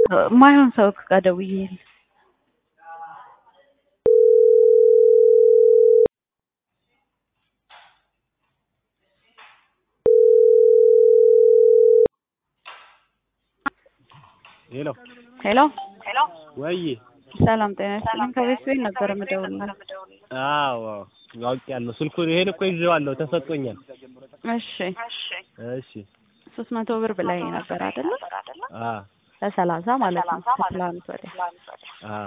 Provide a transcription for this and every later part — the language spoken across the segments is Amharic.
ማይሆን ሰው ጋር ደውዬ ሄሎ ሄሎ ወይ ሰላም ጤና ይስጥልኝ። ከቤት ቤት ነበር የምደውልልህ። አዎ አውቄያለሁ። ስልኩን ይሄን እኮ ይዤዋለሁ ተሰጥቶኛል። እሺ እሺ ሶስት መቶ ብር ብላኝ ነበር አይደለ? አ ለሰላሳ ማለት ነው ከትላንት ወዲያ። አ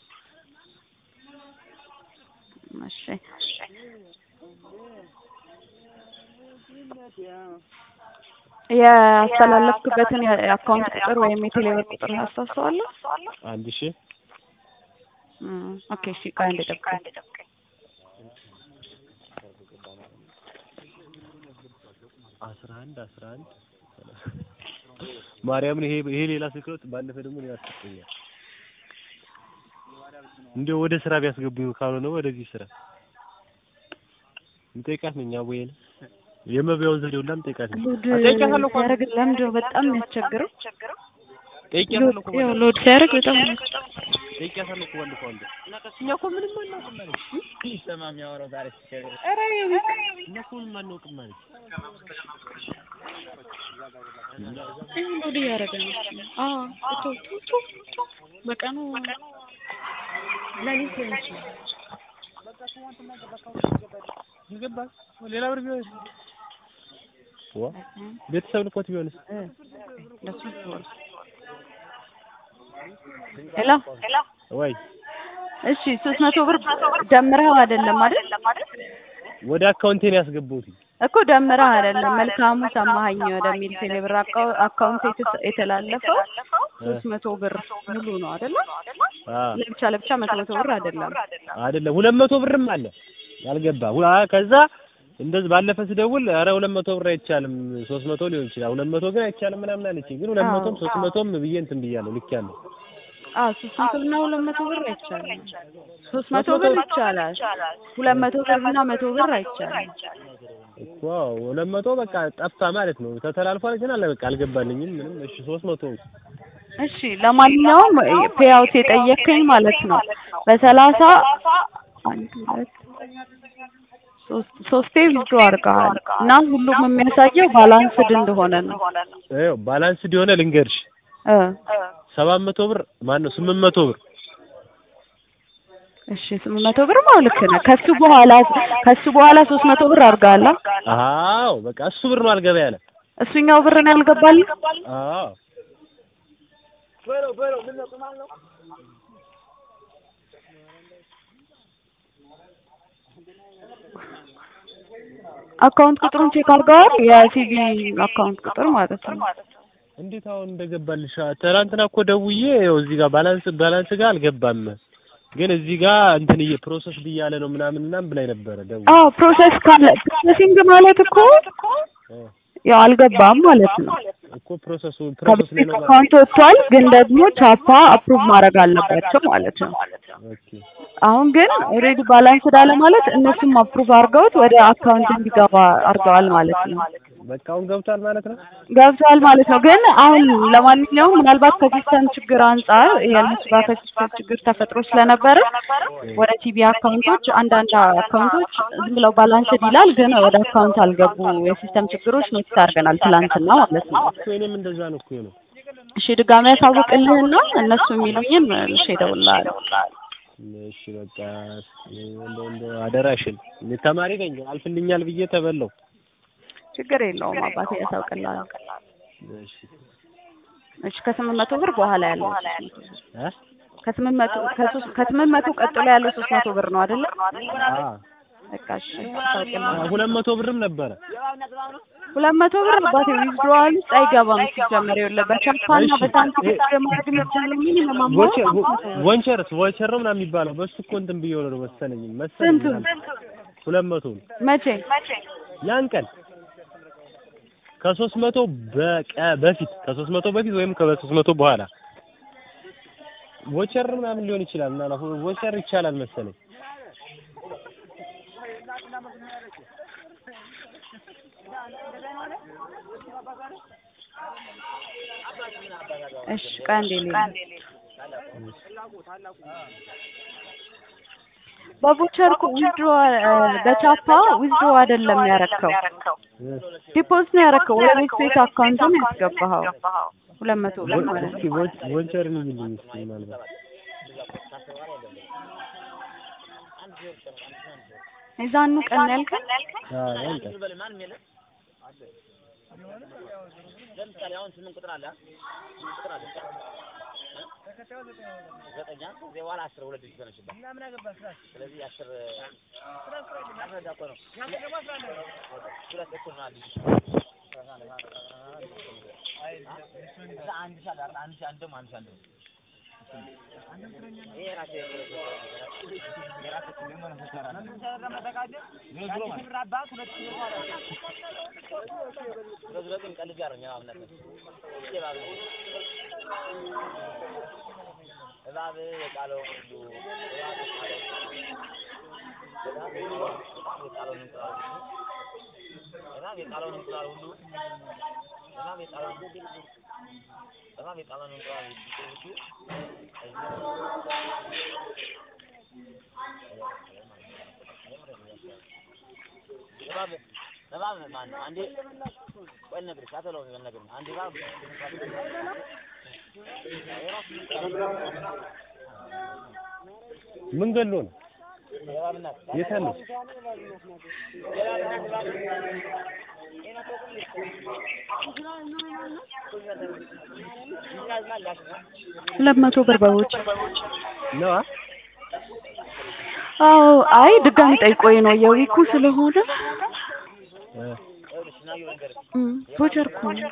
እሺ ያስተላለፍክበትን የአካውንት ቁጥር ወይም የቴሌብር ቁጥር ታስታውሰዋለህ? አንድ ሺህ እም፣ ኦኬ እሺ፣ ቆይ አንዴ ጠብቀኝ። አስራ አንድ አስራ አንድ ማርያምን ይሄ ይሄ ሌላ ስልክ ነው። ባለፈ ደግሞ ሌላ ሰጥቶኛል። እንደው ወደ ስራ ቢያስገቡኝ ካልሆነ ወደዚህ ስራ እንጠይቃት ነኝ አቦዬን የመብያውን ዘዴ ሁላ እንጠይቃት ነኝ። ሎድ እጠይቃታለሁ እኮ ሲያደርግ ለምንድን ነው በጣም የሚያስቸግረው? ጠይቄያታለሁ እኮ ያው ባለፈው። ሎድ ሲያደርግ በጣም የሚያስቸግረው። ጠይቄያታለሁ እኮ ባለፈው አንዴ። እኛ እኮ ምንም አናውቅም አለች። ይሰማ የሚያወራው ዛሬ ሲቸገር እኛ እኮ ምንም አናውቅም አለች። ሎድ እያደረገ ነው። አዎ ቶ ቶ ቶ ቶ በቀኑ ለሊት ሊሆን ይችላል። ይገባል። ሌላ ብር ቢሆን ዋ ቤተሰብ ልኮት ቢሆንስ? እንደሱ ይሆናል። ሄሎ ወይ እሺ፣ ሶስት መቶ ብር ደምረኸው አይደለም አይደል? ወደ አካውንቴን ያስገባሁት እኮ ደምረህ አይደለም። መልካሙ ሰማኸኝ ወደሚል ቴሌብር አካው- አካውንት የተስ- የተላለፈው ሶስት መቶ ብር ሙሉ ነው አይደለ? አ ለብቻ ለብቻ መቶ መቶ ብር አይደለም። አይደለም ሁለት መቶ ብርም አለ ያልገባ ሁ- አ ከዛ እንደዚህ ባለፈ ስደውል ኧረ ሁለት መቶ ብር አይቻልም ሶስት መቶ ሊሆን ይችላል ሁለት መቶ ግን አይቻልም ምናምን አለችኝ ግን ሁለት አዎ። መቶም ሶስት መቶም ብዬ እንትን ብያለሁ ልኬያለሁ አዎ ሶስት መቶ እና ሁለት መቶ ብር አይቻልም። ሶስት መቶ ብር ይቻላል። ሁለት መቶ ብር እና መቶ ብር አይቻልም። እኮ ሁለት መቶ በቃ ጠፋ ማለት ነው ተተላልፏል ግን አለ በቃ አልገባልኝም ምንም እሺ ሶስት መቶ እሺ ለማንኛውም ፔአውት የጠየከኝ ማለት ነው በሰላሳ አንድ ሁለት ሶስት ሶስቴ ቪዲዮ አድርገሃል እና ሁሉም የሚያሳየው ባላንስድ እንደሆነ ነው ይኸው ባላንስድ የሆነ ልንገርሽ እ ሰባት መቶ ብር ማን ነው ስምንት መቶ ብር እሺ ስምንት መቶ ብር ማለት ልክ ነህ። ከሱ በኋላ ከሱ በኋላ ሶስት መቶ ብር አድርገሃል። አዎ በቃ እሱ ብር ነው አልገባ ያለ እሱኛው ብር ነው ያልገባልህ? አዎ አካውንት ቁጥሩን ቼክ አድርገዋል? የሲቪ አካውንት ቁጥር ማለት ነው። እንዴት አሁን እንደገባልሽ? ትናንትና እኮ ደውዬ ይኸው እዚህ ጋር ባላንስ ባላንስ ጋር አልገባም፣ ግን እዚህ ጋር እንትን እየ ፕሮሰስ ብያለ ነው ምናምን ምናምን ብላኝ ነበረ ደውዬ። አዎ ፕሮሰስ ካለ ፕሮሰሲንግ ማለት እኮ እ ያው አልገባም ማለት ነው። እኮ ፕሮሰሱ ፕሮሰስ ላይ ከቤት ነው ማለት አካውንት ወጥቷል፣ ግን ደግሞ ቻፓ አፕሩቭ ማድረግ አለባቸው ማለት ነው። ኦኬ አሁን ግን ኦልሬዲ ባላንስ ዳለ ማለት እነሱም አፕሩቭ አድርገውት ወደ አካውንት እንዲገባ አድርገዋል ማለት ነው። በቃ አሁን ገብቷል ማለት ነው። ገብቷል ማለት ነው። ግን አሁን ለማንኛውም ምናልባት ከሲስተም ችግር አንጻር የእነሱ ጋር ከሲስተም ችግር ተፈጥሮ ስለነበረ ወደ ቲቪ አካውንቶች አንዳንድ አካውንቶች ዝም ብለው ባላንስድ ይላል፣ ግን ወደ አካውንት አልገቡ የሲስተም ችግሮች ኖቲስ አድርገናል ትላንትና ማለት ነው። እኮ እኔም እንደዛ ነው እኮ ነው። እሺ ድጋሚ ያሳውቅልህና እነሱ የሚሉኝን እሺ እደውልልሃለሁ። እሺ በቃ እንደው እንደው አደራሽን እኔ ተማሪ ነኝ አልፍልኛል ብዬ ተበለው። ችግር የለውም አባቴ ያሳውቅልሃል። እሺ እሺ ከስምንት መቶ ብር በኋላ ያለው እ ከስምንት መቶ ከሶስት ከስምንት መቶ ቀጥሎ ያለው ሶስት መቶ ብር ነው አይደለ? አ በቃ እሺ ያሳውቅልሃል። ሁለት መቶ ብርም ነበረ። ሁለት መቶ ብር አባቴ ዊዝድሮዋል ውስጥ አይገባም ሲጀመር የለ በቻፓና በሳንቲም ማድረግ የሚቻለው ሚኒመም አማውንት ወቸር ወንቸርስ ወንቸር ነው ምናምን የሚባለው በሱ እኮ እንትን ብዬ ነው መሰለኝ መሰለኝ ስንቱ? ሁለት መቶ ነው መቼ ያን ቀን ከሶስት መቶ በቀ በፊት ከሶስት መቶ በፊት ወይም ከሶስት መቶ በኋላ ቮቸር ምናምን ሊሆን ይችላል እና ቮቸር ይቻላል መሰለኝ እሺ ቆይ አንዴ ልሂድ። በቮቸር እኮ ዊዝድሮ በቻፓ ዊዝድሮ አይደለም ያረከው ዲፖዚት ነው ያረከው ወደ ቤት ቤት አካውንት ነው ያስገባኸው ሁለት መቶ ብር ማለት እስኪ ነው። ቮ- ቮቸርን ይልኝ እስኪ ምናልባት የዛኑ ቀን ያልከኝ አዎ ያንተ ለምሳሌ አሁን ስምንት ቁጥር አለ ስምንት ቁጥር አለ ዘጠኝ አንድ ከዚያ በኋላ አስር ሁለት ዲጂት ሆነችበት ስለዚህ አስር አስረዳ እኮ ነው ሁለት እኩል ነው አዲስ እዛ አንድ ሺህ አለ አይደል? አንድ ሺህ አንድ ደግሞ አንድ ሺህ አንድ ነው ይሄ ራሴ የራሴ በዙሪያ ግን ቀልድ ጋር ነው እምነት ነው። እስኪ እባብ ነው። እባብ የጣለው ሁሉ እባብ የጣለው እባብ የጣለውን እንቁላል እባብ የጣለውን እንቁላል ሁሉ እባብ የጣለውን እባብ የጣለውን እንቁላል ሁሉ እባብ እባብ ማነው? አንዴ ቆይ ልነግርሽ፣ አትበለው ልነግርሽ። አንዴ እባብ ምን ገሎ ነው የእባብ እናት የት አለ ሁለት መቶ ብር በውጭ ነው አ? አዎ አይ ድጋሚ ጠይቆኝ ነው የዊኩ ስለሆነ እ እም፣ ቮቸር እኮ ነው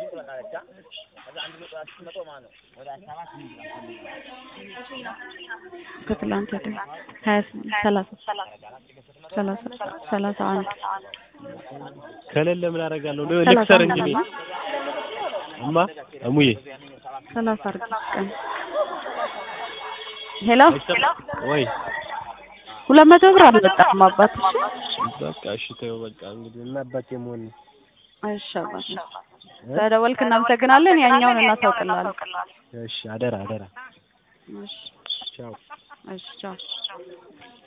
ከትላንት ወዲያ ሀያ ስምንት ሰላሳ ሰላሳ ሰላሳ አንድ ከሌለ ምን አደርጋለሁ ሰላሳ ልክሰር አንድ እንጂ እኔ ነው። እማ እሙዬ ሰላሳ አድርጊ ቀን ሄሎ አይሰማም ወይ ሁለት መቶ ብር አልመጣም አባት በቃ እሺ ተይው በቃ እንግዲህ እና አባቴ መሆን ነው እሺ አባት ስለደወልክ እናመሰግናለን ያኛውን እናሳውቅልሃለን እሺ አደራ አደራ እሺ ቻው እሺ ቻው